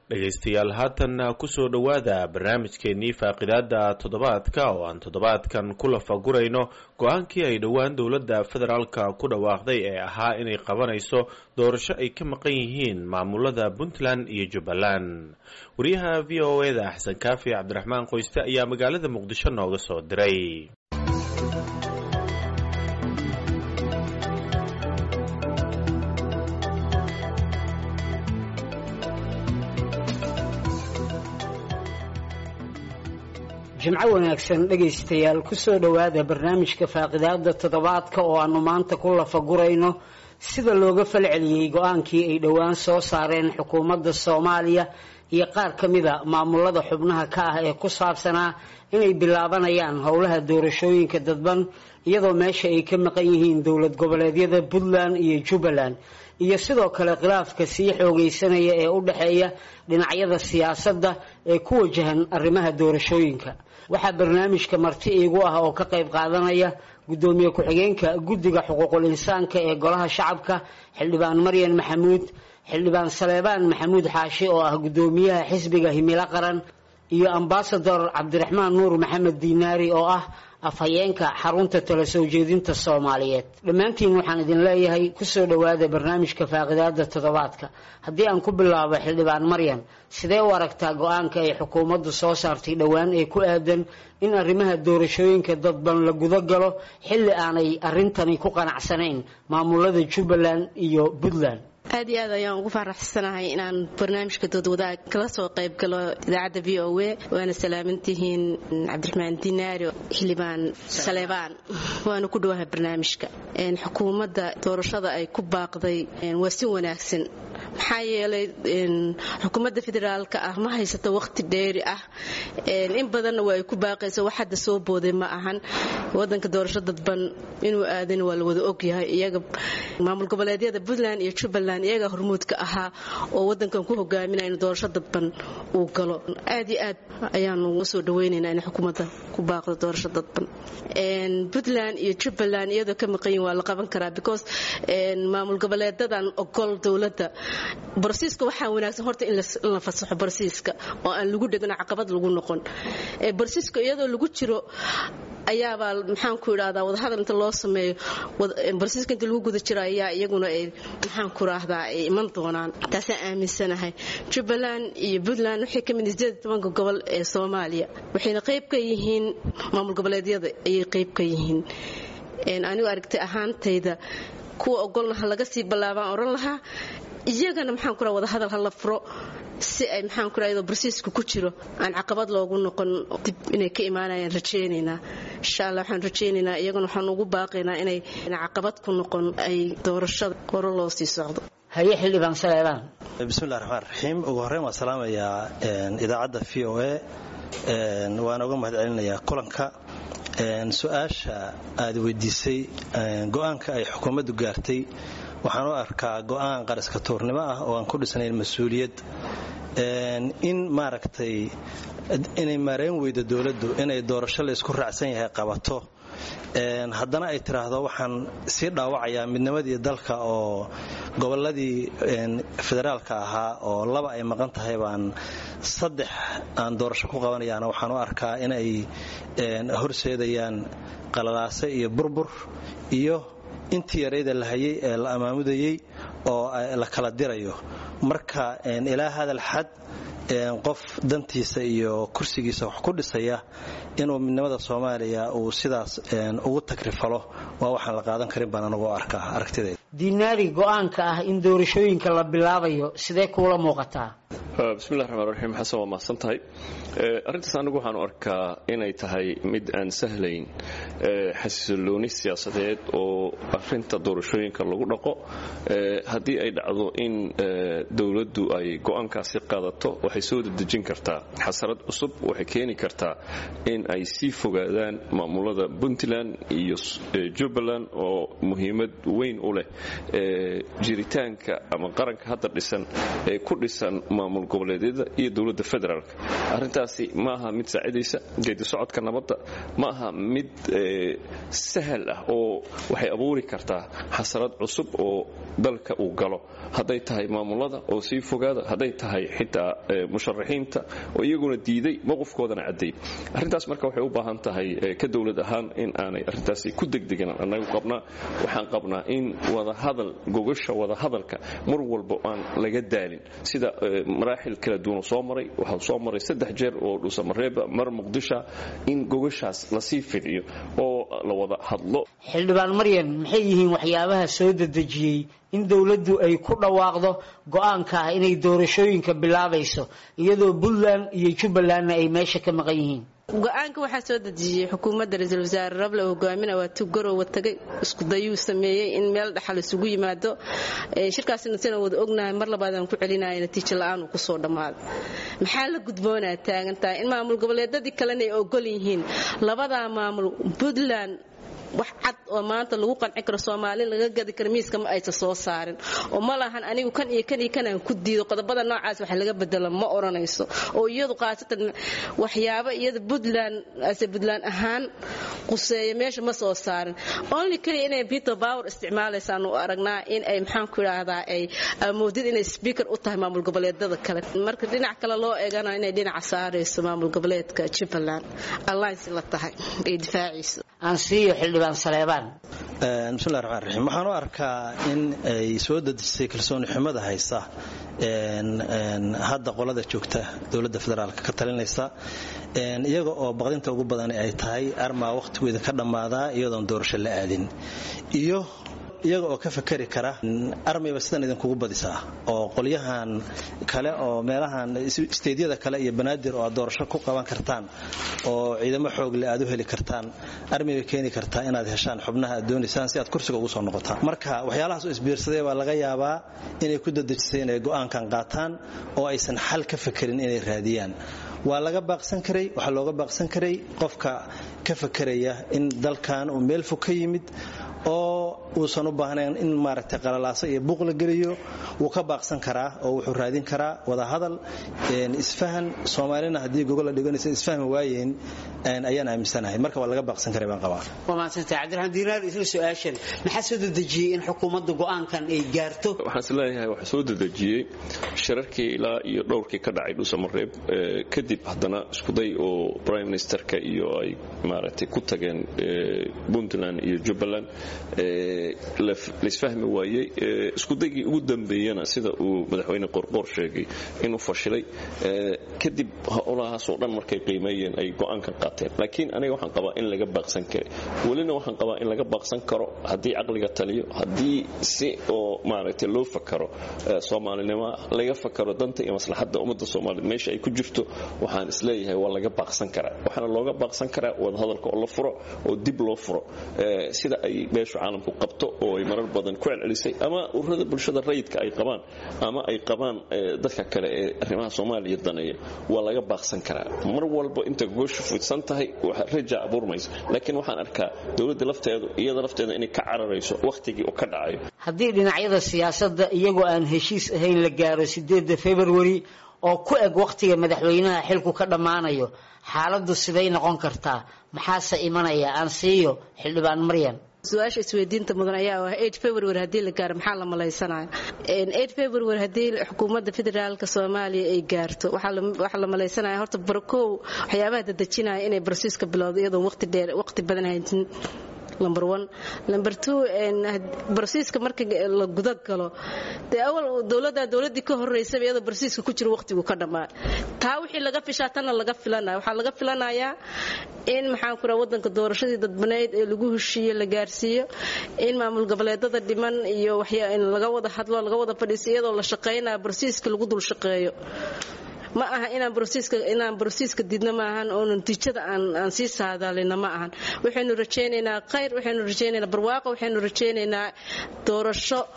dhegaystayaal haatanna kusoo dhowaada barnaamijkeenii faaqidaada toddobaadka oo aan toddobaadkan ku lafagurayno go-aankii ay dhowaan dowladda federaalka ku dhawaaqday ee ahaa inay qabanayso doorasho ay ka maqan yihiin maamulada puntland iyo jubbaland wariyaha v o eda xasan kaafi cabdiraxmaan qoyste ayaa magaalada muqdisho nooga soo diray jimco wanaagsan dhegaystayaal kusoo dhowaada barnaamijka faaqidaada toddobaadka oo aanu maanta ku lafagurayno sida looga falceliyey go-aankii ay dhowaan soo saareen xukuumadda soomaaliya iyo qaar ka mida maamulada xubnaha ka ah ee ku saabsanaa inay bilaabanayaan howlaha doorashooyinka dadban iyadoo meesha ay ka maqan yihiin dowlad goboleedyada puntland iyo jubbaland iyo sidoo kale khilaafka sii xoogaysanaya ee u dhexeeya dhinacyada siyaasadda ee ku wajahan arrimaha doorashooyinka waxaa barnaamijka marti iigu ah oo ka qayb qaadanaya guddoomiye ku-xigeenka guddiga xuquuqul insaanka ee golaha shacabka xildhibaan maryan maxamuud xildhibaan saleebaan maxamuud xaashi oo ah guddoomiyaha xisbiga himilo qaran iyo ambasador cabdiraxmaan nuur maxamed diinaari oo ah afhayeenka xarunta tala soo jeedinta soomaaliyeed dhammaantiin waxaan idin leeyahay kusoo dhowaada barnaamijka faaqidaada toddobaadka haddii aan ku bilaabo xildhibaan maryan sidee u aragtaa go-aanka ay xukuumaddu soo saartay dhowaan ee ku aadan in arrimaha doorashooyinka dadban la guda galo xilli aanay arrintani ku qanacsanayn maamulada jubbaland iyo puntland aad iyo aad ayaan ugu faraxsanahay inaan barnaamijka doodwadaag kala soo qayb galo idaacadda v o a waana salaamantihiin cabdiraxmaan dinaari xildhibaan saleebaan waana ku dhowahay barnaamijka xukuumadda doorashada ay ku baaqday waa si wanaagsan maxaa yeelay xukuumadda federaalka ah ma haysato waqti dheeri ah in badanna waa ay ku baaqayso wax hadda soo booday ma ahan wadanka doorasho dadban inuu aadan waa la wada ogyahay iyaga maamul goboleedyada puntland iyo jubbaland iyaga hormuudka ahaa oo wadankan ku hogaaminaya in doorasho dadban uu galo aad iyo aad ayaanu usoo dhawaynaynaa in xukuumadda ku baaqdo doorasho dadban puntland iyo jubbaland iyadoo ka maqanyin waa la qaban karaa because maamul goboleedadan ogol dowladda barsiiska waxaa wanaagsan horta in la fasaxo barsiiska oo aan lagu dhegno caqabad lagu noqon barsiiska iyadoo lagu jiro ayaabaa maxaanku idhahdaa wadahadal inta loo sameeyo barsiiska inta lagu guda jiro ayaa iyaguna ay maxaanku idhaahdaa ay iman doonaan taasaan aaminsanahay jubbaland iyo puntland waxay ka mid sideed tobanka gobol ee soomaaliya waxayna qayb ka yihiin maamul goboleedyada ayay qayb ka yihiin anigu aragtay ahaantayda kuwa ogolna ha laga sii ballaabaan odhan lahaa iyagana maxaan ku wada hadal ha la furo si ay maxaan ku iyadoo barsiiska ku jiro aan caqabad loogu noqon dib inay ka imaanayaan rajaynaynaa insha allah waxaan rajaynaynaa iyagana waxaan ugu baaqaynaa inay caqabad ku noqon ay doorashada hore loo sii socdo haye xildhibaan saleebaan bismillahi raxmaan raxiim ugu horreyn waan salaamayaa idaacadda v o a waana uga mahad celinayaa kulanka su-aasha aad weydiisay go-aanka ay xukuumaddu gaartay waxaan u arkaa go-aan qaraska tuurnimo ah oo aan ku dhisnayn mas-uuliyad in maaragtay inay maarayn weydo dowladdu inay doorasho la isku raacsan yahay qabato haddana ay tiraahdo waxaan sii dhaawacayaa midnimadii dalka oo goboladii federaalka ahaa oo laba ay maqan tahay baan saddex aan doorasho ku qabanayaana waxaan u arkaa inay horseedayaan qalalaase iyo burbur iyo intii yarayda la hayay ee la amaamudayey oo la kala dirayo marka ilaa hadal xad qof dantiisa iyo kursigiisa wax ku dhisaya inuu midnimada soomaaliya uu sidaas ugu takrifalo waa waxaan la qaadan karin baan anugu arkaa aragtideeda diinaari go-aanka ah in doorashooyinka la bilaabayo sidee kuula muuqataa bismillahi raxmaan raxiim xasan waa mahadsan tahay arrintaas anigu waxaanu arkaa inay tahay mid aan sahlayn xasilooni siyaasadeed oo arinta doorashooyinka lagu dhaqo haddii ay dhacdo in dowladdu ay go-aankaasi qaadato waxay soo dedejin kartaa xasarad cusub waxay keeni kartaa in ay sii fogaadaan maamulada puntland iyo jubbaland oo muhiimad weyn u leh jiritaanka ama qaranka hadda dhisan ee ku dhisan maamul goboleedyada iyo dowladda federaalk arrintaasi ma aha mid saacidaysa geedi socodka nabadda ma aha mid sahal ah oo waxay abuuri kartaa xasarad cusub oo dalka uu galo hadday tahay maamulada oo sii fogaada hadday tahay xitaa musharaxiinta oo iyaguna diiday mowqifkoodana cadday arrintaas marka waxay u baahan tahay ka dowlad ahaan in aanay arrintaasi ku degdegan annagu qabnaa waxaan qabnaa in wadahadal gogasha wadahadalka mar walba aan laga daalin sida maraaxil kala duwan soo maray waxaa soo maray saddex jeer oo dhuusamareeba mar muqdisha in gogashaas lasii fidiyo oo la wada hadlo xildhibaan maryan maxay yihiin waxyaabaha soo dedejiyey in dowladdu ay ku dhawaaqdo go-aanka ah inay doorashooyinka bilaabayso iyadoo puntland iyo jubbalandna ay meesha ka maqan yihiin go-aanka waxaa soo dejiyey xukuumadda ra-iisul wasaare rable oo hogaamina waa tu garowa tagay iskudayuu sameeyey in meel dhaxal isugu yimaado shirkaasina sina wada ognahay mar labaadaan ku celinaya natiijo la-aan uu kusoo dhammaaday maxaa la gudboonaa taagantahay in maamul goboleedadii kalena ay ogol yihiin labadaa maamul puntland wax cad oo maanta lagu qanci karo soomaali laga gadi karo miiska ma aysa soo saarin oo ma lahan anigu kan iyo kan iyo kanaan ku diido qodobada noocaas wax laga bedelo ma odhanayso oo iyadu khaasatan waxyaabo iyada puntland ase puntland ahaan quseeya meesha ma soo saarin only keliya inay peter power isticmaalaysaan u aragnaa in ay maxaan ku idhaahdaa ay amoodid inay speaker u tahay maamul goboleedada kale marka dhinac kale loo eegana inay dhinaca saarayso maamul goboleedka jubbaland alliance la tahay ay difaaciiso aansiiyo xildhibaan saleebaan bismillahi raxmaan raxiim waxaan u arkaa in ay soo dedisay kalsooni xumada haysa hadda qolada joogta dowladda federaalka ka talinaysa iyaga oo baqdinta ugu badan ay tahay armaa wakhtigeeda ka dhammaadaa iyadoon doorasho la aadin iyo iyaga oo ka fakari kara armayba sidan idinkugu badisaa oo qolyahan kale oo meelahan isteedyada kale iyo banaadir oo aad doorasho ku qaban kartaan oo ciidamo xoogle aad u heli kartaan armayba keeni kartaa inaad heshaan xubnaha aad doonaysaan si aad kursiga ugu soo noqotaan marka waxyaalahaas oo isbiirsaday baa laga yaabaa inay ku dadejisay inay go'aankan qaataan oo aysan xal ka fakerin inay raadiyaan waa laga baaqsan karay waxaa looga baaqsan karay qofka ka fakeraya in dalkan uu meel fog ka yimid oo uusan u baahnayn in maaragtay qalalaaso iyo buuq la geliyo wuu ka baaqsan karaa oo wuxuu raadin karaa wadahadal isfahan soomaalina haddii gogolla dhiganaysa isfahmi waayeen ayaan aaminsanahay marka waa laga baaqsan karay baan qabaa waa mahadsantay cabdiraxmaan diinaar isla su-aashan maxaa soo dedejiyey in xukuumadda go-aankan ay gaarto waxaan is leeyahay waxaa soo dedejiyey shirarkii ilaa iyo dhowrkii ka dhacay dhuusamareeb kadib haddana iskuday oo prime ministerka iyo ay maaragtay ku tageen puntland iyo jubbaland laisfahmi waayey iskudaygii ugu dambeeyana sida uu madaxweyne qorqoor sheegay inuu fashilay kadib howlahaasoo dhan markay qiimeeyeen ay go'aanka qaateen laakiin aniga waxaan qabaa in laga baaqsan karay welina waxaan qabaa in laga baaqsan karo haddii caqliga taliyo haddii si oo maaragtay loo fakaro soomaalinimo laga fakaro danta iyo maslaxadda ummadda soomaaliyeed meesha ay ku jirto waxaan isleeyahay waa laga baaqsan karaa waxaana looga baaqsan karaa wadahadalka oo la furo oo dib loo furo sida ay beeshu caalamku qabto oo ay marar badan ku celcelisay ama ururada bulshada rayidka ay qabaan ama ay qabaan dadka kale ee arrimaha soomaaliya daneeya waa laga baaqsan karaa mar walba inta gooshu fidsan tahay raja abuurmaysa laakiin waxaan arkaa dowladda lafteedu iyada lafteeda inay ka cararayso wakhtigii uu ka dhacayo haddii dhinacyada siyaasadda iyagoo aan heshiis ahayn la gaaro sideedda februari oo ku eg wakhtiga madaxweynaha xilku ka dhammaanayo xaaladdu siday noqon kartaa maxaase imanaya aan siiyo xildhibaan maryan su-aasha isweydiinta mudan ayaa ah february haddii la gaaro maxaa la malaysanaya february haddii xukuumadda federaalka soomaaliya ay gaarto waxaa la malaysanaya horta barakow waxyaabaha dadejinaya inay barsiiska bilowdo iyadoon waqti dheer waqti badan haytin number one number two barsiiska marka la guda galo dee awal dowladda dowladdii ka horreysaba iyadoo barsiiska ku jiro waqtigu ka dhammaa taa wixii laga fishaa tanna laga filanaya waxaa laga filanayaa in maxaan ku raha waddanka doorashadii dadbaneyd ee lagu heshiiyo la gaarsiiyo in maamul goboleedada dhiman iyo waxyaa in laga wada hadlo laga wada fadhiiso iyadoo la shaqaynaya barsiiska lagu dul shaqeeyo ma aha inaan inaan brosiiska didno ma ahan oo natiijada aan sii saadaalina ma ahan waxaynu rajaynaynaa khayr waxaynu rajaynaynaa barwaaqo waxaynu rajaynaynaa doorasho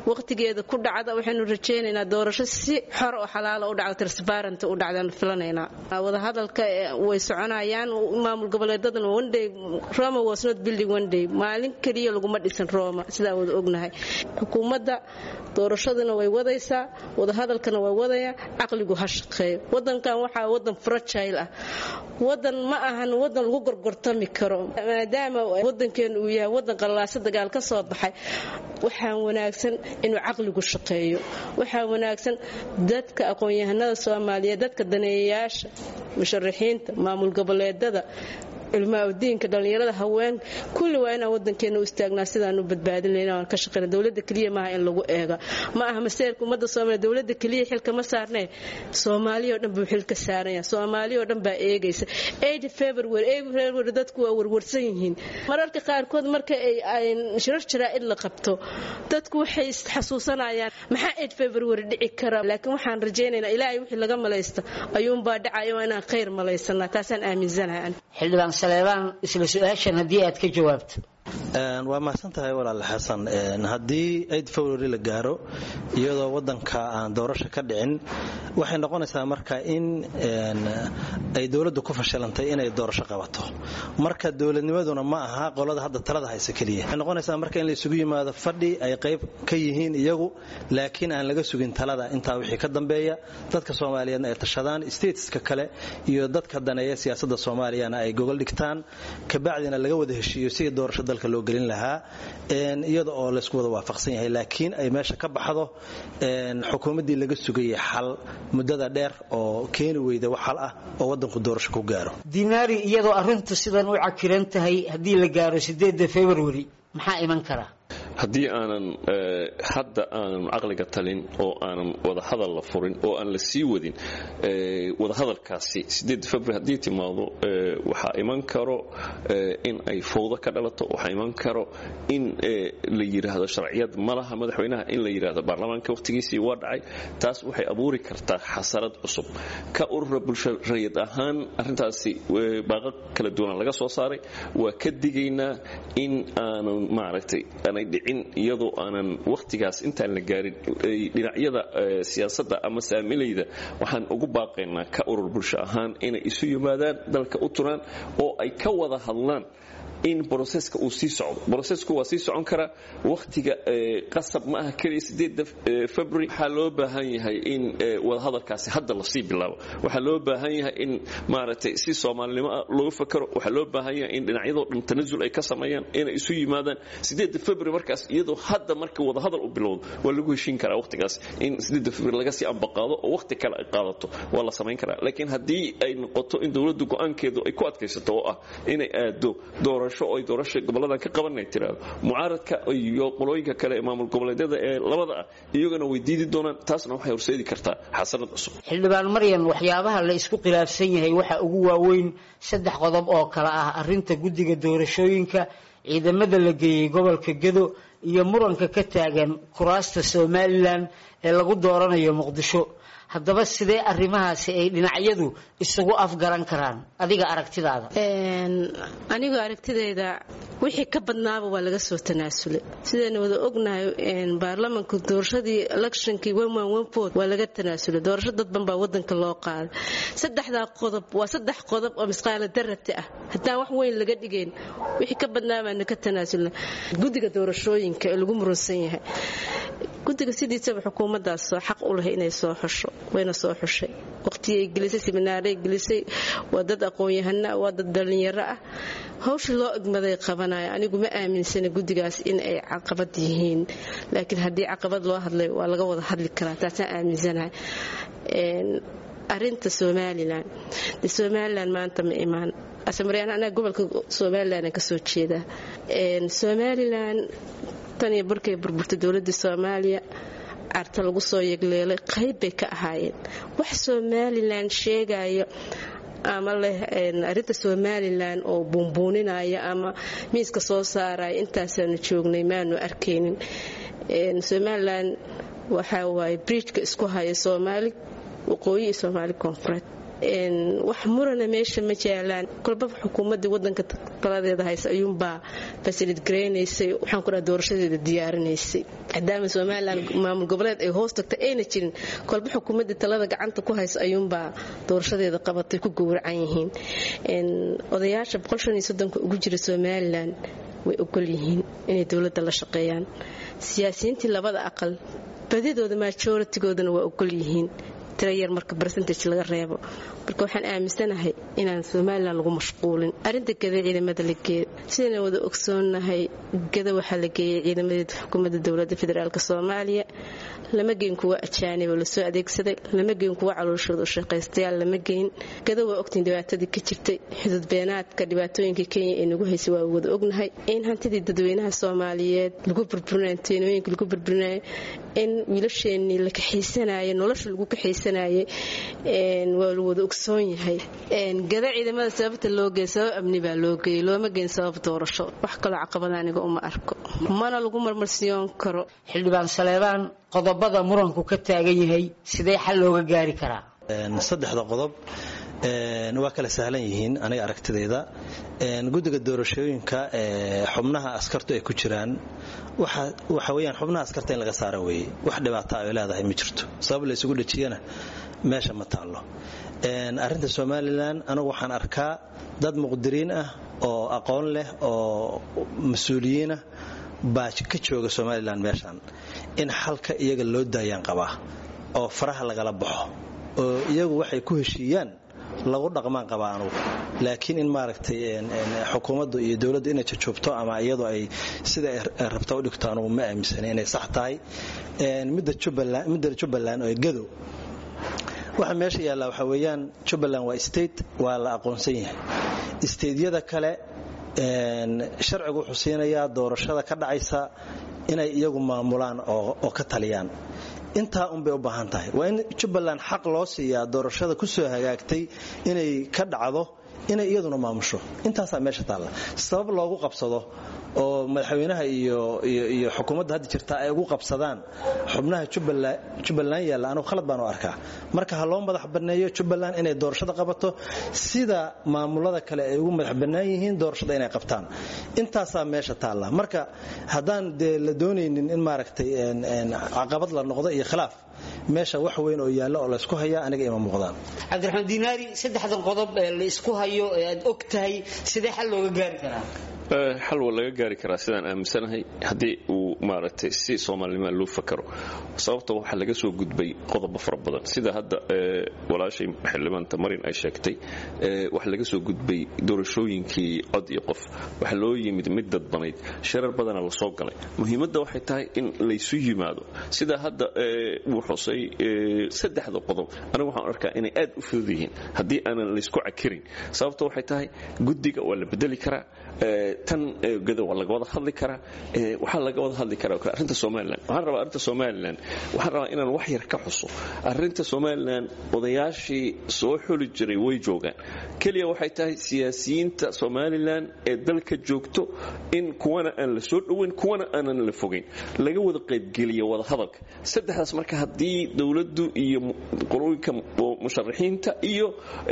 waqtigeeda ku dhacda waxaynu rajaynaynaa doorasho si xor oo xalaala u dhacda transparent u dhacdaanu filanaynaa wadahadalka way soconayaan maamul goboleedadana one day roma was not building one day maalin keliya laguma dhisan roma sidaa wada ognahay xukuumadda doorashaduna way wadaysaa wadahadalkana way wadaya caqligu ha shaqeeyo wadankan waxaa wadan fragile ah wadan ma ahan wadan lagu gorgortami karo maadaama wadankeenu uu yahay wadan qallaasa dagaal ka soo baxay waxaa wanaagsan inuu caqligu shaqeeyo waxaa wanaagsan dadka aqoon-yahanada soomaaliyeed dadka daneeyayaasha musharaxiinta maamul goboleedada ilmaadiinka dhallinyarada haween kulli waa inaan wadankeena u istaagnaa sidaan u badbaadin layn aan ka shaqeyna dowladda keliya maaha in lagu eega ma aha maseerka ummadda soomaaliya dowladda keliya xilka ma saarnee soomaaliya oo dhan buu xilka saaranya soomaaliya oo dhan baa eegaysa february february dadku waa warwarsan yihiin mararka qaarkood marka ay shirar jaraa'id la qabto dadku waxay xasuusanayaan maxaa eid february dhici kara laakiin waxaan rajaynaynaa ilaahay wixii laga malaysta ayuunbaa dhacaya waa inaan khayr malaysanaa taasaan aaminsanahay xildhibaan saleebaan isla su-aashan haddii aad ka jawaabto waa mahadsan tahay walaal xasan haddii aid february la gaaro iyadoo wadanka aan doorasho ka dhicin waxay noqonaysaa marka in ay dowladdu ku fashilantay inay doorasho qabato marka dowladnimaduna ma aha qolada hadda talada haysa keliya waxay noqonaysaa marka in la isugu yimaado fadhi ay qayb ka yihiin iyagu laakiin aan laga sugin talada intaa wixii ka dambeeya dadka soomaaliyeedna ay tashadaan stateska kale iyo dadka daneeya siyaasadda soomaaliyana ay gogol dhigtaan kabacdina laga wada heshiiyo sidii doorasho dalka loo gelin lahaa iyada oo laysku wada waafaqsan yahay laakiin ay meesha ka baxdo xukuumaddii laga sugayay xal muddada dheer oo keeni weyda wax xal ah oo wadanku doorasho ku gaaro dinaari iyadoo arrintu sidan u cakiran tahay haddii la gaaro sideedda february maxaa iman karaa haddii aanan hadda aanan caqliga talin oo aanan wadahadal la furin oo aan la sii wadin wadahadalkaasi february haddii timaado waxaa iman karo in ay fowdo ka dhalato waxaa iman karo in la yidhaahdo sharciyad malaha madaxweynaha in la yidhaahdo baarlamaanka wakhtigiisii waa dhacay taas waxay abuuri kartaa xasarad cusub ka urura bulsho rayid ahaan arrintaasi baaqo kala duwanaan laga soo saaray waa ka digaynaa in aanan maaragtay aanay dhicin iyadoo aanan wakhtigaas intaan la gaarin dhinacyada siyaasadda ama saamilayda waxaan ugu baaqaynaa ka urur bulsho ahaan inay isu yimaadaan dalka u turaan oo ay ka wada hadlaan in broseska uu sii socdo brosesku waa sii socon karaa wakhtiga qasab ma aha keliya sideeda february waxaa loo baahan yahay in wadahadalkaasi hadda lasii bilaabo waxaa loo baahan yahay in maaragtay si soomaalinimo ah looga fakaro waxaa loo baahan yahay in dhinacyadoo dhan tanasul ay ka sameeyaan inay isu yimaadaan sideeda february markaas iyadoo hadda marka wadahadal u bilowdo waa lagu heshiin karaa wakhtigaas in sideeda february laga sii ambaqaado oo wakhti kale ay qaadato waa la samayn karaa laakiin haddii ay noqoto in dowladdu go-aankeedu ay ku adkaysato oo ah inay aado doorasho ay doorasha goboladan ka qabanay tiraado mucaaradka iyo qolooyinka kale ee maamul goboleedyada ee labada ah iyagana way diidi doonaan taasna waxay horseedi kartaa xasarad cusub xildhibaan maryan waxyaabaha la isku khilaafsan yahay waxaa ugu waaweyn saddex qodob oo kale ah arrinta guddiga doorashooyinka ciidamada la geeyey gobolka gedo iyo muranka ka taagan kuraasta somalilan ee lagu dooranayo muqdisho haddaba sidee arrimahaasi ay dhinacyadu isugu afgaran karaan adiga aragtidaada anigu aragtidayda wixii ka badnaaba waa laga soo tanaasulay sidaynu wada ognahay baarlamanka doorashadii electionkii waa laga tanaasulay doorasho dadban baa wadanka loo qaaday saddexdaa qodob waa saddex qodob oo misqaala darabti ah haddaan wax weyn laga dhigayn wixii ka badnaabaana ka tanaasulna guddiga doorashooyinka ee lagu murunsan yahay guddiga sidiisaba xukuumaddaas soo xaq u lahay inay soo xusho wayna soo xushay waqtiyay gelisay siminaaray gelisay waa dad aqoon-yahana waa dad dhallinyaro ah hawshii loo egmaday qabanaya anigu ma aaminsana guddigaas in ay caqabad yihiin laakiin haddii caqabad loo hadlay waa laga wada hadli karaa taasaan aaminsanahay arinta somalilan de somalilan maanta ma imaan asamaryan anaa gobolka somalilan kasoo jeedaa somalilan tan iyo barkay burburtay dowladda soomaaliya carta lagu soo yegleelay qayb bay ka ahaayeen wax somalilan sheegayo ama leh arinta somalilan oo buunbuuninaya ama miiska soo saaraya intaasaanu joognay maanu arkaynin somalilan waxaa waaye bridjka isku haya soomaali waqooyi iyo soomaali koonfureed wax murana meesha ma jaalaan kolbaba xukuumadii wadanka taladeeda haysa ayuunbaa fasilid garaynaysay waxaan ku dhaha doorashadeeda diyaarinaysay maadaama somalilan maamul goboleed ay hoos tagtay ayna jirin kolba xukuumadii talada gacanta ku haysa ayuunbaa doorashadeeda qabatay ku gowracan yihiin odayaasha ugu jira somalilan way ogol yihiin inay dowladda la shaqeeyaan siyaasiyiintii labada aqal badidooda majoritigoodana waa ogol yihiin tira yar marka bercentage laga reebo marka waxaan aaminsanahay inaan somalilan lagu mashquulin arrinta gada ciidamada la geeyo sidayna wada ogsoonnahay gada waxaa la geeyay ciidamadeeda xukuumadda dowladda federaalk soomaaliya lama geyn kuwa ajaanib oo lasoo adeegsaday lama geyn kuwa calooshooda u shaqaystayaal lama geyn gada waa ogtiin dhibaatadii ka jirtay xuduud beenaadka dhibaatooyinka kenya ee nagu haysay waa wada ognahay in hantidii dadweynaha soomaaliyeed lagu burburinayo teenooyinka lagu burburinayo in wiilasheenii la kaxaysanayo nolosha lagu kaxaysanayay waa la wada ogsoon yahay gada ciidamada sababta loo geey sabab amni baa loo geeyey looma geyn sabab doorasho wax kaloo caqabada aniga uma arko mana lagu marmarsiyoon karo xildhibaan saleebaan qodobada muranku ka taagan yahay sidee xal looga gaari karaa saddexda qodob waa kala sahlan yihiin aniga aragtidayda guddiga doorashooyinka xubnaha askartu ay ku jiraan waxa weyaan xubnaha askarta in laga saara weeye wax dhibaata ay leedahay ma jirto sabab la ysugu dhejiyana meesha ma taallo arrinta somalilan anigu waxaan arkaa dad muqdiriin ah oo aqoon leh oo mas-uuliyiinah baa ka jooga somalilan meeshan in xalka iyaga loo daayaan qabaa oo faraha lagala baxo oo iyagu waxay ku heshiiyaan lagu dhaqmaan qabaa anugu laakiin in maaragtay xukuumaddu iyo dowladdu inay jajoobto ama iyadu ay sida ay rabta u dhigto anugu ma aaminsana inay sax tahay midda jubbaland oo gadow waxa meesha yaallaa waxaa weeyaan jubbaland waa state waa la aqoonsan yahay steydyada kale sharcigu wuxuu siinayaa doorashada ka dhacaysa inay iyagu maamulaan oo ka taliyaan intaa unbay u baahan tahay waa in jubbaland xaq loo siiyaa doorashada ku soo hagaagtay inay ka dhacdo inay iyaduna maamusho intaasaa meesha taalla sabab loogu qabsado oo madaxweynaha iyo xukuumadda hadda jirta ay ugu qabsadaan xubnaha jubbaland yaalla anugu khalad baan u arkaa marka ha loo madax banneeyo jubbaland inay doorashada qabato sida maamulada kale ay ugu madax bannaan yihiin doorashada inay qabtaan intaasaa meesha taalla marka haddaan dee la doonaynin in maaragtay caqabad la noqdo iyo khilaaf meesha wax weyn oo yaallo oo laysku hayaa aniga ima muuqdaan cabdiraxmaan diinaari saddexdan qodob ee la isku hayo ee aad og tahay sidee xal looga gaari karaa xal waa laga gaari karaa sidaan aaminsanahay haddii uu maaragtay si soomaalinimaa loo fakaro sababta waxaa laga soo gudbay qodobo fara badan sida hadda walaashay xildhibaanta marin ay sheegtay waxaa laga soo gudbay doorashooyinkii cod iyo qof waxaa loo yimid mid dadbanayd sharar badana la soo galay muhiimadda waxay tahay in laysu yimaado sida hadda uu xusay saddexda qodob anigu waxaan arkaa inay aad u fudud yihiin haddii aanan laysku cakirin sababta waxay tahay guddiga waa la bedeli karaa tan gada waa laga wada hadli karaa waxaa laga wada hadli karaa arrinta somalilan waxaan rabaa arrinta somalilan waxaan rabaa inaan wax yar ka xuso arrinta somalilan odayaashii soo xuli jiray way joogaan keliya waxay tahay siyaasiyiinta somalilan ee dalka joogto in kuwana aan la soo dhoweyn kuwana aanan la fogayn laga wada qaybgeliyo wada hadalka saddexdaas marka haddii dowladdu iyo qolooyinka musharaxiinta iyo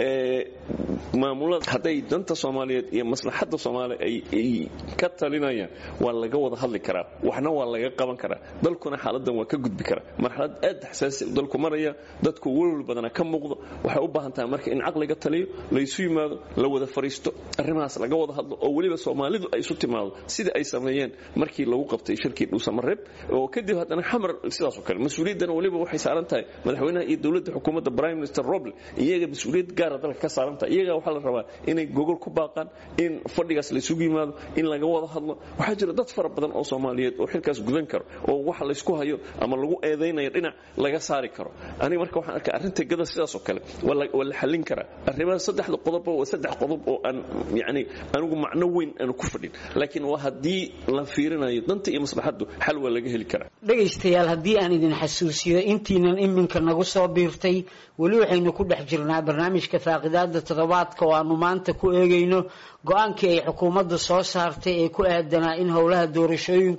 maamulada hadday danta soomaaliyeed iyo maslaxadda soomaaliya ay ka talinayaan waa laga wada hadli karaa waxna waa laga qaban karaa dalkuna xaaladan waa ka gudbi karaa marxalad aad xasaasi dalku maraya dadku welwel badana ka muuqdo waxay u baahan tahay marka in caqliga taliyo laysu yimaado la wada fariisto arrimahaas laga wada hadlo oo weliba soomaalidu ay isu timaado sida ay sameeyeen markii lagu qabtay shirkii dhuusamareeb oo kadib haddana xamar sidaasoo kale mas-uuliyaddana weliba waxay saaran tahay madaxweynaha iyo dowladda xukuumadda prime minister roble iyaga mas-uuliyad gaara dalka ka saaran tahay iyaga waxaa la rabaa inay gogol ku baaqaan in fadhigaas laysugu yimaado in laga wada hadlo waxaa jira dad fara badan oo soomaaliyeed oo xilkaas gudan karo oo waxa laysku hayo ama lagu eedaynayo dhinac laga saari karo aniga marka waxaan arkaa arrinta gada sidaasoo kale waa la xallin karaa arrimaha saddexda qodobba waa saddex qodob oo aan yani anigu macno weyn aanu ku fadhin laakiin waa haddii la fiirinayo danta iyo maslaxaddu xal waa laga heli karaa dhegaystayaal haddii aan idin xasuusiyo intiinan iminka nagu soo biirtay weli waxaynu ku dhex jirnaa barnaamijka faaqidaada toddobaadka oo aanu maanta ku eegayno go-aankii ay xukuumadda soo saartay ee ku aadanaa in howlaha doorashooyinku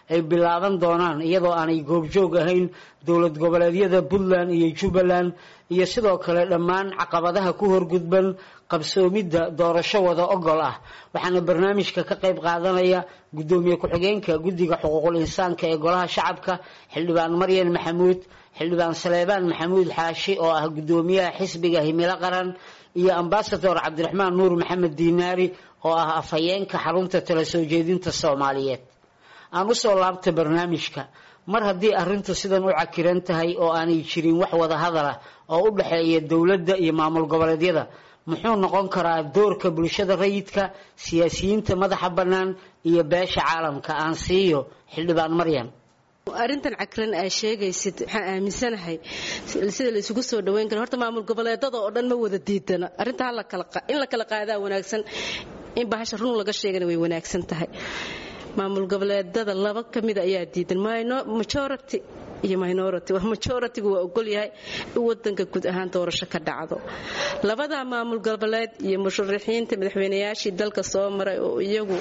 ay bilaaban doonaan iyadoo aanay goobjoog ahayn dowlad goboleedyada puntland iyo jubbaland iyo sidoo kale dhammaan caqabadaha ku horgudban qabsoomidda doorasho wada ogol ah waxaana barnaamijka ka qayb qaadanaya guddoomiye ku-xigeenka guddiga xuquuqul insaanka ee golaha shacabka xildhibaan maryan maxamuud xildhibaan saleebaan maxamuud xaashi oo ah guddoomiyaha xisbiga himilo qaran iyo ambasador cabdiraxmaan nuur maxamed diinaari oo ah afhayeenka xarunta tala soo jeedinta soomaaliyeed aan usoo laabta barnaamijka mar haddii arrintu sidan u cakiran tahay oo aanay jirin wax wada hadalah oo u dhexeeya dowladda iyo maamul goboleedyada muxuu noqon karaa doorka bulshada rayidka siyaasiyiinta madaxa bannaan iyo beesha caalamka aan siiyo xildhibaan maryan arrintan cakran aa sheegaysid waxaan aaminsanahay sida la isugu soo dhaweyn karo horta maamul goboleedada oo dhan ma wada diidana arrinta in la kala qaadaa wanaagsan in bahasha run laga sheegana way wanaagsan tahay maamul goboleedada laba ka mida ayaa diidan majority iyo minority majoritigu waa ogolyahay in wadanka guud ahaan doorasho ka dhacdo labada maamul goboleed iyo musharaxiinta madaxweynayaashii dalka soo maray oo iyagu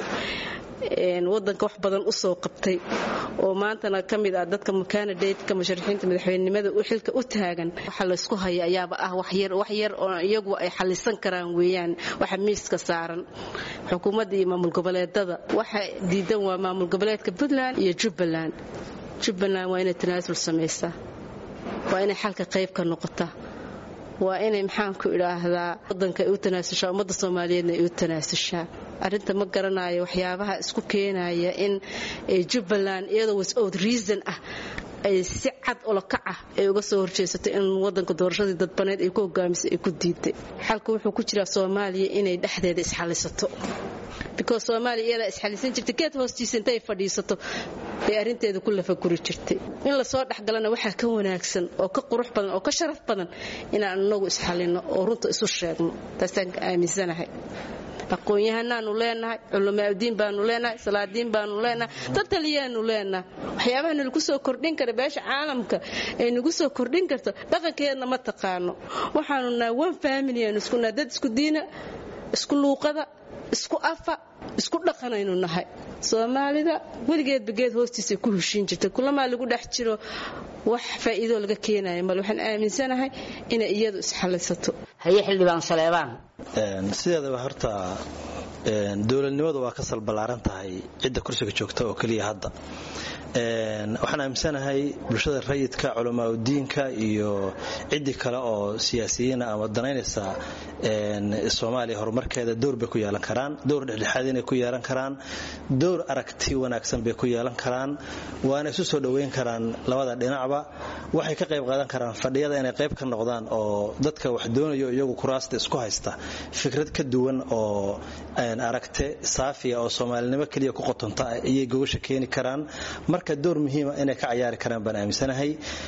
wadanka wax badan usoo qabtay oo maantana ka mid ah dadka candidateka musharaxiinta madaxweynenimada u xilka u taagan waxa laysku haya ayaaba ah waxyar oo iyagu ay xalisan karaan weeyaan waxa miiska saaran xukuumadda iyo maamul goboleedada waxa diidan waa maamul goboleedka puntland iyo jubbaland jubbaland waa inay tanaasul samaysaa waa inay xalka qayb ka noqotaa waa inay maxaanku idhaahdaa wadanka ay u tanaasushaa ummadda soomaaliyeedna ay u tanaasushaa arrinta ma garanayo waxyaabaha isku keenaya in jubbaland iyadoo wisout reason ah ay si cad olokac ah ay uga soo horjeesato in wadanka doorashadii dadbaneed ay ku hogaamisay ay ku diiday xalka wuxuu ku jiraa soomaaliya inay dhexdeeda isxalisato because soomaaliya iyadaa isxalisan jirtay geed hoostiisa intay fadhiisato bay arrinteeda ku lafaguri jirtay in lasoo dhexgalana waxaa ka wanaagsan oo ka qurux badan oo ka sharaf badan inaan inagu isxalino oo runta isu sheegno taasaan aaminsanahay aqoon-yahanaanu leenahay culamaaudiin baanu leenahay salaadiin baanu leenahay dad taliyaanu leenahay waxyaabaha nalagu soo kordhin kara beesha caalamka ee nagu soo kordhin karto dhaqankeedna ma taqaano waxaanu nahay one family aanu isku nahay dad isku diina isku luuqada isku afa isku dhaqanaynu nahay soomaalida weligeedba geed hoostiisa ku heshiin jirtay kulamaa lagu dhex jiro wax faa'iidoo laga keenaya male waxaan aaminsanahay inay iyadu isxalisato haye xildhibaan saleebaan sideedaba horta dowladnimadu waa ka salballaaran tahay cidda kursiga joogta oo keliya hadda waxaan aaminsanahay bulshada rayidka culamaauddiinka iyo ciddii kale oo siyaasiyiina ama danaynaysa soomaaliya horumarkeeda dowr bay ku yeelan karaan dowr dhexdhexaad inay ku yeelan karaan dowr aragti wanaagsan bay ku yeelan karaan waana isu soo dhoweyn karaan labada dhinacba waxay ka qayb qaadan karaan fadhiyada inay qayb ka noqdaan oo dadka wax doonayo iyagu kuraasta isku haysta fikrad ka duwan oo aragte saafiya oo soomaalinimo keliya ku qotonta ayay gogasha keeni karaan marka door muhiima inay ka cayaari karaan baan aaminsanahay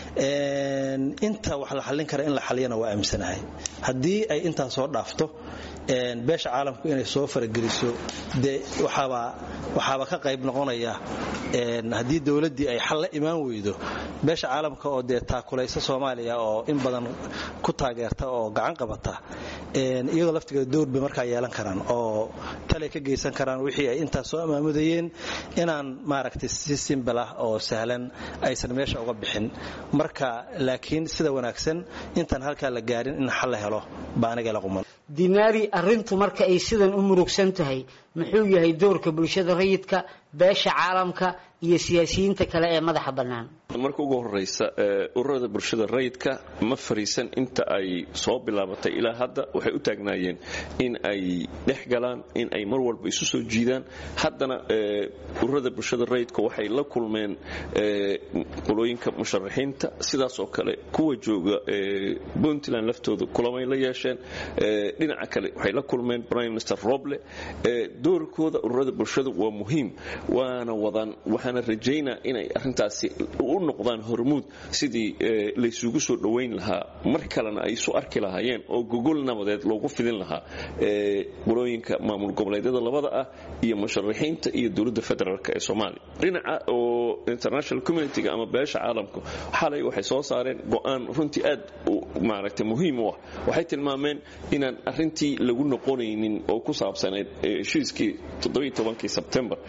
inta wax la xallin kara in la xaliyana waa aaminsanahay haddii ay intaa soo dhaafto beesha caalamku inay soo farageliso dee waxaaba ka qayb noqonaya haddii dowladdii ay xal la imaan weydo beesha caalamka oo dee taakulaysa soomaaliya oo in badan ku taageerta oo gacan qabata iyagoo laftigeeda dowr bay markaa yeelan karaan oo talay ka geysan karaan wixii ay intaas soo amaamudayeen inaan maaragtay si simbal ah oo sahlan aysan meesha uga bixin marka laakiin sida wanaagsan intaan halkaa la gaarin in xal la helo baa aniga la quman dinaari arrintu marka ay sidan u murugsan tahay muxuu yahay doorka bulshada rayidka beesha caalamka iyo siyaasiyiinta kale ee madaxa bannaan marka ugu horeysa ururada bulshada rayidka ma fariisan inta ay soo bilaabatay ilaa hadda waxay u taagnaayeen in ay dhex galaan in ay mar walba isu soo jiidaan haddana ururada bulshada rayidka waxay la kulmeen qolooyinka musharaxiinta sidaas oo kale kuwa jooga puntland laftooda kulamay la yeesheen dhinaca kale waxay la kulmeen prime minister roble doorkooda ururada bulshadu waa muhiim waana wadaan waxaana rajaynaa inay arintaasi u noqdaan hormuud sidii laysugu soo dhowayn lahaa mar kalena ay isu arki lahaayeen oo gogol nabadeed loogu fidin lahaa qolooyinka maamul goboleedyada labada ah iyo musharaxiinta iyo dowladda federaalk ee soomaaliya dhinaca oo international communitiga ama beesha caalamku xalay waxay soo saareen go'aan runtii aad maaragtay muhiim u ah waxay tilmaameen inaan arintii lagu noqonaynin oo ku saabsaneyd heshiiskii sebtembar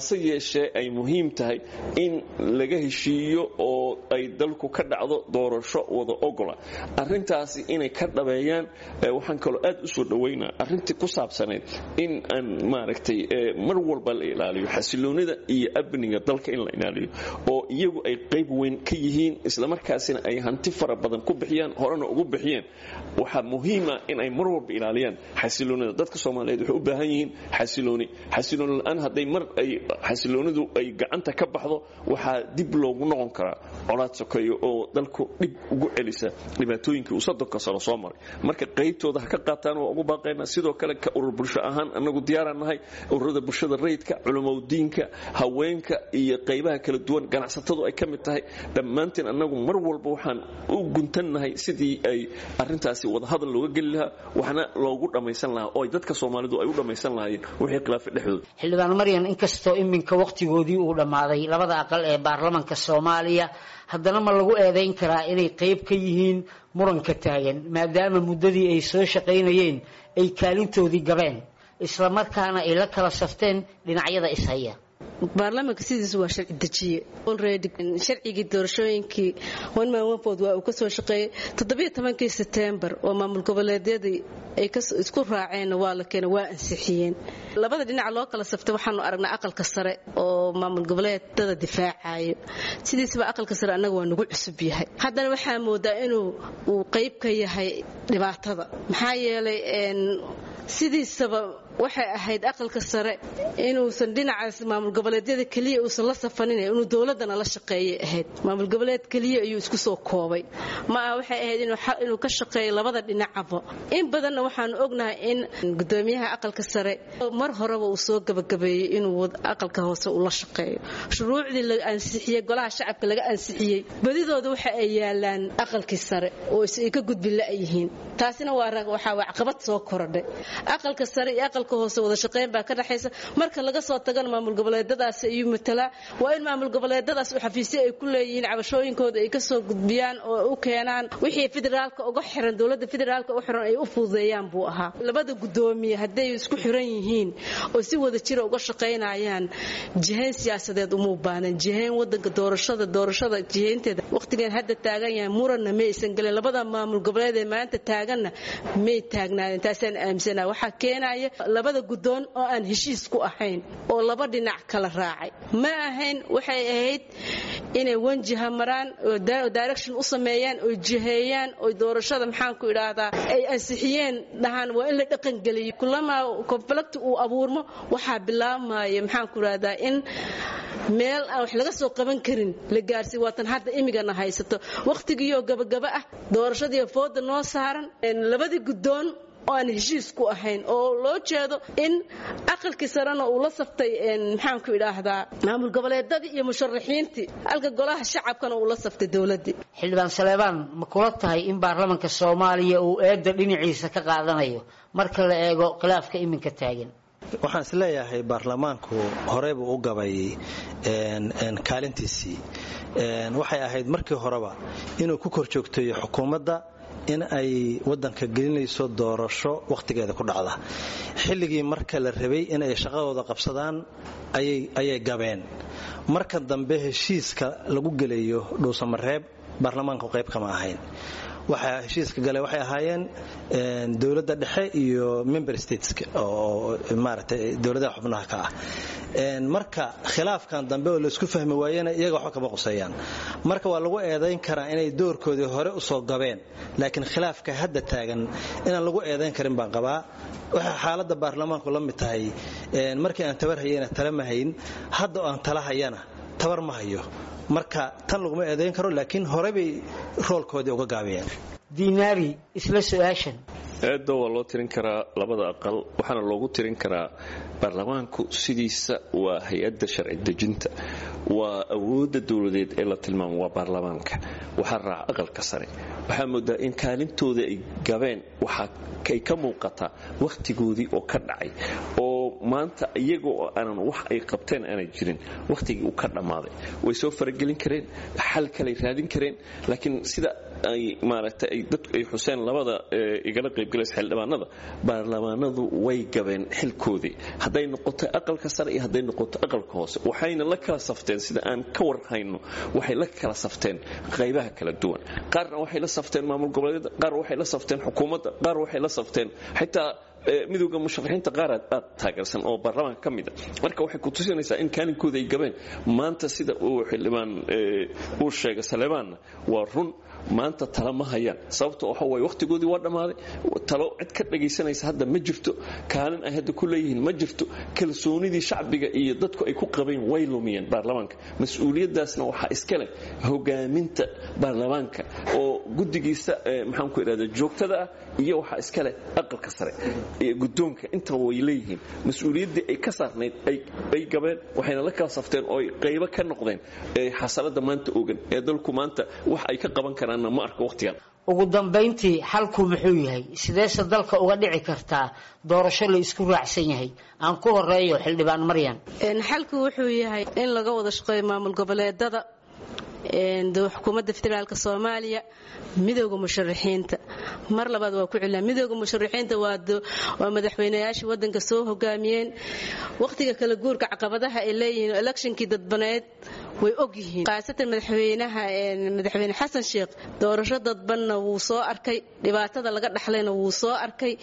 hase yeeshee ay muhiim tahay in laga heshiiyo oo ay dalku ka dhacdo doorasho wada ogola arintaasi inay ka dhabeeyaan waxaan kaloo aad u soo dhawaynaa arintii ku saabsanayd in aan maaragtay mar walba la ilaaliyo xasiloonida iyo amniga dalka in la ilaaliyo oo iyagu ay qayb weyn ka yihiin islamarkaasina ay hanti fara badan ku bixiyaan horena ugu bixiyeen waxaa muhiima in ay mar walba ilaaliyaan xasiloonida dadka soomaaliyeed waxay u baahan yihiin xasilooni xasilooni la-aan hadday mar ay xasiloonidu ay gacanta ka baxdo waxaa dib loogu noqon karaa colaad sokeeyo oo dalku dhib ugu celisa dhibaatooyinkii uu soddonka sano soo maray marka qaybtooda ha ka qaataan waa ugu baaqaynaa sidoo kale ka urur bulsho ahaan annagu diyaaraan nahay ururada bulshada rayidka culamowdiinka haweenka iyo qaybaha kala duwan ganacsatadu ay ka mid tahay dhammaanteen annagu mar walba waxaan u guntannahay sidii ay arintaasi wadahadal looga geli lahaa waxna loogu dhammaysan lahaa oo dadka soomaalidu ay u dhammaysan lahaayeen wixii khilaafa dhexdooda xildhibaan maryan inkastoo iminka wakhtigoodii uu dhammaaday labada aqal ee baarlamanka soomaaliya haddana ma lagu eedayn karaa inay qayb ka yihiin muranka taagan maadaama muddadii ay soo shaqaynayeen ay kaalintoodii gabeen islamarkaana ay la kala safteen dhinacyada ishaya baarlamaanka sidiisu waa sharci dejiye sharcigii doorashooyinkii onmanwanfood waa uu ka soo shaqeeyey toddobiyo tobankii setembar oo maamul goboleedyadii ay isku raaceenna waa la keena waa ansixiyeen labada dhinaca loo kala saftay waxaanu aragnaa aqalka sare oo maamul goboleedada difaacayo sidiisaba aqalka sare annaga waa nagu cusub yahay haddana waxaa moodaa inuu uu qayb ka yahay dhibaatada maxaa yeelay sidiisaba waxay ahayd aqalka sare inuusan dhinacaas maamul goboleedyada keliya uusan la safanin inuu dowladana la shaqeeyay ahayd maamul goboleed keliya ayuu isku soo koobay ma aha waxay ahayd inuu ka shaqeeyo labada dhinacaba in badanna waxaanu ognahay in gudoomiyaha aqalka sare mar horeba uu soo gabagabeeyey inuu aqalka hoose uu la shaqeeyo shuruucdii la ansixiyey golaha shacabka laga ansixiyey badidooda waxa ay yaalaan aqalkii sare oo ay ka gudbin la-yihiin taasina waxaa caqabad soo korodhay aqalka sare iyo aqalka hoose wada shaqeyn baa ka dhaxaysa marka laga soo tagana maamul goboleedadaas ayuu matalaa waa in maamul goboleedadaas u xafiisyo ay ku leeyihiin cabashooyinkooda ay kasoo gudbiyaan oo u keenaan wixii federaalka uga xiran dowladda federaalka u xiran ay u fududeeyaan buu ahaa labada gudoomiye hadday isku xiran yihiin oo si wada jira uga shaqaynayaan jihayn siyaasadeed umuu baanan jihayn wadanka doorashada doorashada jihaynteeda waqtigan hadda taagan yahay muranna ma aysan gelin labada maamul goboleed ee maanta taaganna may taagnaadeen taasaan aaminsana waxaa keenaya labada gudoon oo aan heshiis ku ahayn oo laba dhinac kala raacay ma ahayn waxay ahayd inay wanjiha maraan oo direction u sameeyaan oo jiheeyaan oo doorashada maxaanku idhaahdaa ay ansixiyeen dhahaan waa in la dhaqangeliyo kulamaa conflict uu abuurmo waxaa bilaabmaya maxaanku idhahdaa in meel aan wax laga soo qaban karin la gaarsiy waatan hadda imigana haysato wakhtigiioo gabagaba ah doorashadiiyo fooda noo saaran labadii gudoon oo aan heshiis ku ahayn oo loo jeedo in aqalkii sarena uu la saftay maxaanku idhaahdaa maamul goboleedadii iyo musharaxiintii halka golaha shacabkana uu la saftay dowladii xildhibaan saleebaan ma kula tahay in baarlamanka soomaaliya uu eedda dhinaciisa ka qaadanayo marka la eego khilaafka iminka taagan waxaan is leeyahay baarlamaanku horey buu u gabay kaalintiisii waxay ahayd markii horeba inuu ku kor joogteeyo xukuumadda in ay wadanka gelinayso doorasho wakhtigeeda ku dhacda xilligii marka la rabay in ay shaqadooda qabsadaan ayay gabeen marka dambe heshiiska lagu gelayo dhuusamareeb baarlamaanku qayb kama ahayn waxaa heshiiska gale waxay ahaayeen dowladda dhexe iyo member stateska oo maaragtay dowladaha xubnaha ka ah marka khilaafkan dambe oo laysku fahmi waayena iyaga waxba kama quseeyaan marka waa lagu eedayn karaa inay doorkoodii hore usoo gabeen laakiin khilaafka hadda taagan inaan lagu eedayn karin baan qabaa waxay xaaladda baarlamaanku la mid tahay markii aan tabar hayana tala ma hayn hadda oo aan tala hayana tabar ma hayo marka tan laguma eedayn karo laakiin hore bay roolkoodii uga gaabiyeen dinaari isla su-aashan eedda waa loo tirin karaa labada aqal waxaana loogu tirin karaa baarlamaanku sidiisa waa hay-adda sharci dejinta waa awoodda dowladeed ee la tilmaamo waa baarlamaanka waxaa raaca aqalka sare waxaa moodaa in kaalintooda ay gabeen waxaa ay ka muuqataa wakhtigoodii oo ka dhacay oo maanta iyaga oo aanan wax ay qabteen aanay jirin wakhtigii uu ka dhammaaday way soo faragelin kareen xal kaley raadin kareen laakiin sida ay maaragtay ay dadku ay xuseen labada igala qaybgalaysa xildhibaanada baarlamaanadu way gabeen xilkoodii hadday noqoto aqalka sare iyo hadday noqoto aqalka hoose waxayna la kala safteen sida aan ka warhayno waxay la kala safteen qaybaha kala duwan qaarna waxay la safteen maamul goboleedyada qaar waxay la safteen xukuumadda qaar waxay la safteen xitaa midowda musharaxiinta qaar aad taageersan oo baarlamaanka ka mida marka waxay ku tusinaysaa in kaalinkooda ay gabeen maanta sida uu xildhibaan uu sheegay saleebaanna waa run maanta tala ma hayaan sababto waxa waye wakhtigoodii waa dhammaaday talo cid ka dhagaysanaysa hadda ma jirto kaalin ay hadda ku leeyihiin ma jirto kalsoonidii shacbiga iyo dadku ay ku qabeen way lumiyeen baarlamaanka mas-uuliyaddaasna waxaa iska leh hogaaminta baarlamaanka oo guddigiisa maxaanku idhahda joogtada ah iyo waxaa iska leh aqalka sare guddoonka intaba way leeyihiin mas-uuliyaddii ay ka saarnayd ay gabeen waxayna la kala safteen oo ay qaybo ka noqdeen xasaladda maanta ogan ee dalku maanta wax ay ka qaban karaanna ma arko wakhtigan ugu dambayntii xalku muxuu yahay sideese dalka uga dhici kartaa doorasho la isku raacsan yahay aan ku horeeyo xildhibaan maryan xalku wuxuu yahay in laga wada shaqeeyo maamul goboleedada xukuumadda federaalk soomaaliya midooda musharaxiinta mar labaad waa ku celina midooda musharaxiinta waa madaxweynayaashii wadanka soo hogaamiyeen wakhtiga kala guurka caqabadaha ay leeyihiin electionkii dadbaneed way ogyihiin khaasatan madaxweynaha madaxweyne xasan sheekh doorasho dadbanna wuu soo arkay dhibaatada laga dhaxlayna wuu soo arkay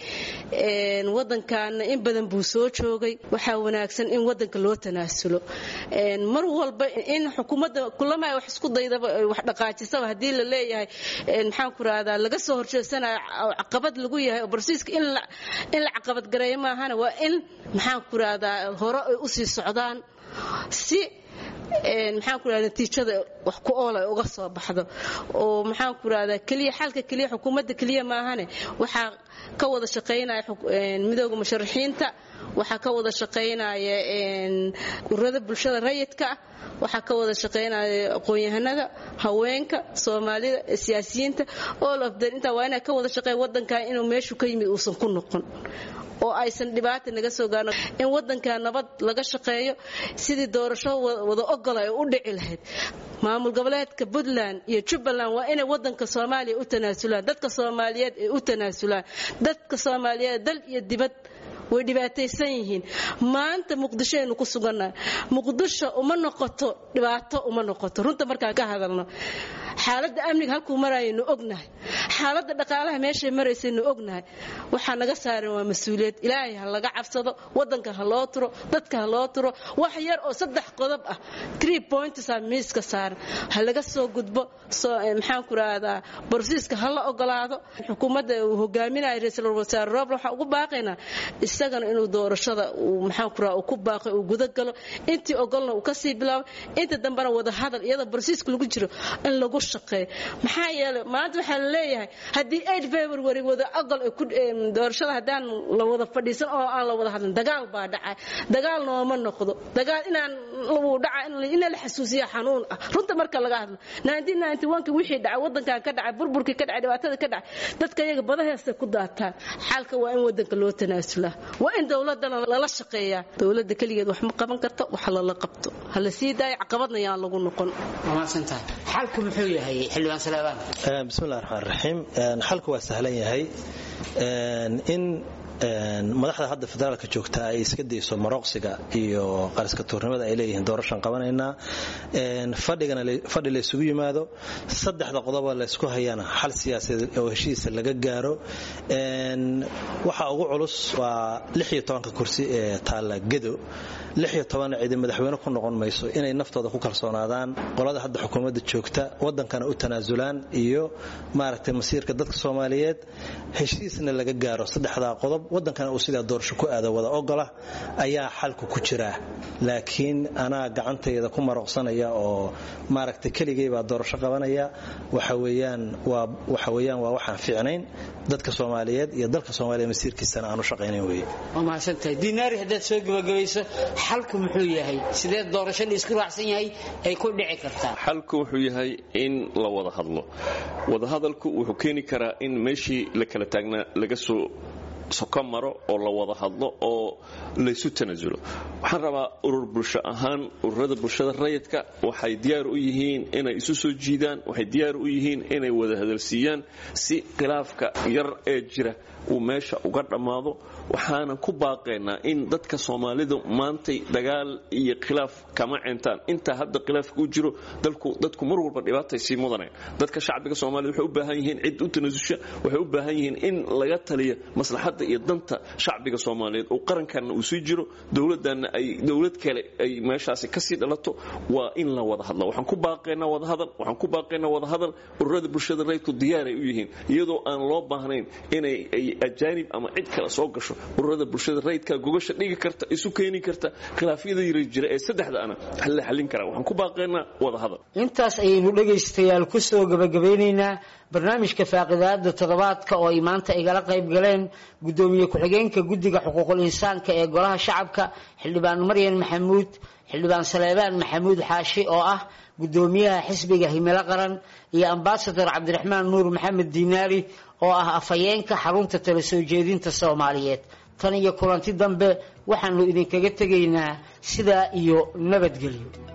wadankaana in badan buu soo joogay waxaa wanaagsan in wadanka loo tanaasulo mar walba in xukuumadda kulama wax isku daydaba wax dhaqaajisaba haddii la leeyahay maxaan ku rahdaa laga soo horjeedsanayo caqabad lagu yahay oo barsiiska in la caqabad gareeyo maahana waa in maxaan ku rahdaa hore ay usii socdaan si maxaan ku rahda natiijada wax ku ool ay uga soo baxdo oo maxaan ku rahdaa keliya xalka keliya xukuumadda keliya maahane waxaa ka wada shaqaynaya midooda musharaxiinta waxaa ka wada shaqaynaya ururada bulshada rayidka ah waxaa ka wada shaqaynaya aqoon-yahanada haweenka soomaalida siyaasiyiinta all of them intaa waa inay ka wada shaqeeya wadankan inuu meeshu ka yimid uusan ku noqon oo aysan dhibaata naga soo gaarno in wadanka nabad laga shaqeeyo sidii doorasho wada ogol ay u dhici lahayd maamul goboleedka puntland iyo jubbaland waa inay wadanka soomaaliya u tanaasulaan dadka soomaaliyeed ay u tanaasulaan dadka soomaaliyeed dal iyo dibad way dhibaataysan yihiin maanta muqdisho aynu ku sugannahay muqdisho uma noqoto dhibaato uma noqoto runta markaan ka hadalno xaaladda amniga halkuu marayaynu ognahay xaaladda dhaqaalaha meeshay maraysaynu ognahay waxaa naga saaran waa mas-uuliyad ilaahay ha laga cabsado wadanka ha loo turo dadka ha loo turo wax yar oo saddex qodob ah tree pointsa miiska saaran ha laga soo gudbo maxaan ku rahdaa borsiiska ha la ogolaado xukuumadda uu hogaaminayo ra-iisul wasaare roble waxaa ugu baaqaynaa isagana inuu doorashada uu maxaan ku rahaa uu ku baaqay uu guda galo intii ogolna uu kasii bilaabo inta dambena wada hadal iyadoo borsiiska lagu jiro in lagu shaqeeyo maxaa yeelay maanta waxaa la leeyahay haddii eight february wada ogol doorashada haddaan la wada fadhiisan oo aan la wada hadlin dagaal baa dhacay dagaal nooma noqdo dagaal inaan wuu dhaca ina la xasuusiya xanuun ah runta marka laga hadlo ki wixii dhacay wadankan ka dhacay burburkii ka dhacay dhibaatada ka dhacay dadka iyaga badaheestay ku daataan xaalka waa in wadanka loo tanaasulaa waa in dowladana lala shaqeeyaa dowladda keligeed wax ma qaban karto wax lala qabto ha la sii daayo caqabadna yaan lagu noqon xalku muxuu yahay xildhibaan salaabaan bismillahi raxmaan raxiim xalku waa sahlan yahay in madaxda hadda federaalka joogta ay iska dayso marooqsiga iyo qariska tuurnimada ay leeyihiin doorashan qabanaynaa fadhi laysugu yimaado saddexda qodoba laysku hayana xal siyaasadeed oo heshiisa laga gaaro waxa ugu culus waa ka kursi ee taalla gedo cidi madaxweyne ku noqon mayso inay naftooda ku kalsoonaadaan qolada hadda xukuumadda joogta wadankana u tanaasulaan iyo maaragtay masiirka dadka soomaaliyeed heshiisna laga gaaro saddexdaa qodob wadankana uu sidaa doorasho ku aado wada ogola ayaa xalku ku jiraa laakiin anaa gacantayda ku marooqsanaya oo maaragtay keligay baa doorasho qabanaya waxaweyaan waa waxaan fiicnayn dadka soomaaliyeed iyo dalka soomaaliya masiirkiisana aanu shaqaynayn weye waa mahadsantahay dinaari haddaad soo gebagabayso xalku muxuu yahay sidee doorasho la isku raacsan yahay ay ku dhici kartaa xalku wuxuu yahay in la wada hadlo wadahadalku wuxuu keeni karaa in meeshii la kala taagnaa laga soo soko maro oo la wada hadlo oo laysu tanasulo waxaan rabaa urur bulsho ahaan ururada bulshada rayidka waxay diyaar u yihiin inay isu soo jiidaan waxay diyaar u yihiin inay wada hadalsiiyaan si khilaafka yar ee jira uu meesha uga dhammaado waxaanan ku baaqaynaa in dadka soomaalidu maantay dagaal iyo khilaaf kama cintaan intaa hadda khilaafka u jiro dadku mar walba dhibaatay sii mudaneen dadka shacbiga soomaalida waxay u baahan yihiin cid u tanasusha waxay u baahan yihiin in laga taliyo maslaxadda iyo danta shacbiga soomaaliyeed oo qarankanna uu sii jiro dowladdanna ay dowlad kale ay meeshaasi kasii dhalato waa in la wada hadla waxaan ku baaqaynaa wadahadal waxaan ku baaqaynaa wadahadal ururada bulshada rayidku diyaaray u yihiin iyadoo aan loo baahnayn inay ajaanib ama cid kale soo gasho ururada bulshada rayidka gogasha dhigi karta isu keeni karta khilaafyada yara jira ee saddexda ana la xallin karaa waxaan ku baaqaynaa wadahadal intaas ayaynu dhegaystayaal ku soo gabagabeynaynaa barnaamijka faaqidaada toddobaadka oo ay maanta igala qayb galeen guddoomiye ku-xigeenka guddiga xuquuqul insaanka ee golaha shacabka xildhibaan maryan maxamuud xildhibaan saleebaan maxamuud xaashi oo ah guddoomiyaha xisbiga himilo qaran iyo ambasador cabdiraxmaan nuur maxamed diinaari oo ah afhayeenka xarunta tala soo jeedinta soomaaliyeed tan iyo kulanti dambe waxaanu idinkaga tegaynaa sidaa iyo nabadgelyo